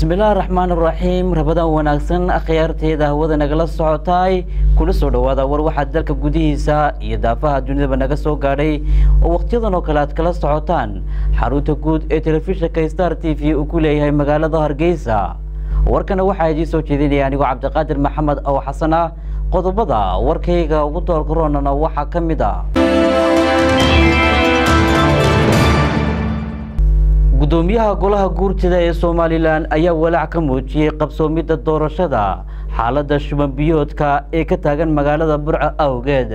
bismillaahi raxmaan raxiim rabadan wanaagsan akhyaarteeda hawada nagala socotaay kuna soo dhowaada war waxaa dalka gudihiisa iyo daafaha dunidaba naga soo gaadhay oo wakhtiyadan oo kale aad kala socotaan xarunta guud ee telefishinka star t v uu ku leeyahay magaalada hargeysa warkana waxaa idiin soo jeedinaya anigoo cabdiqaadir maxamed ow xasan ah qodobada warkayga ugu doorgaroonana waxaa ka mid a gudoomiyaha golaha guurtida ee somalilan ayaa walaac ka muujiyey qabsoomidda doorashada xaaladda shuban biyoodka ee ka taagan magaalada burco awgeed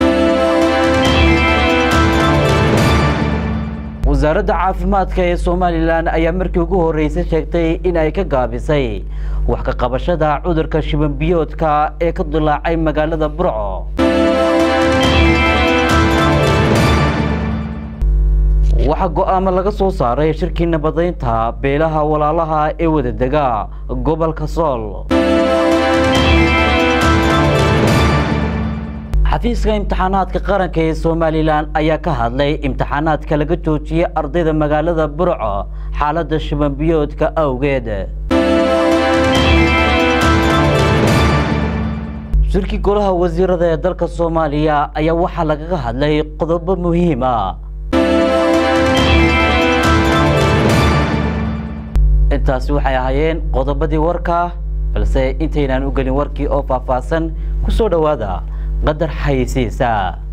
wasaaradda caafimaadka ee somalilan ayaa markii ugu horreysay sheegtay in ay ka gaabisay wax ka qabashada cudurka shuban biyoodka ee ka dilaacay magaalada burco waxaa go-aamo laga soo saaray shirkii nabadaynta beelaha walaalaha ee wadadega gobolka sool xafiiska imtixaanaadka qaranka ee somalilan ayaa ka hadlay imtixaanaadka laga joojiyey ardayda magaalada burco xaaladda shubanbiyoodka awgeed shirkii golaha wasiirada ee dalka soomaaliya ayaa waxaa lagaga hadlay qodobo muhiima intaasi waxay ahaayeen qodobadii warka balse intaynaan u gelin warkii oo faahfaahsan ku soo dhowaada qadar xayisiisa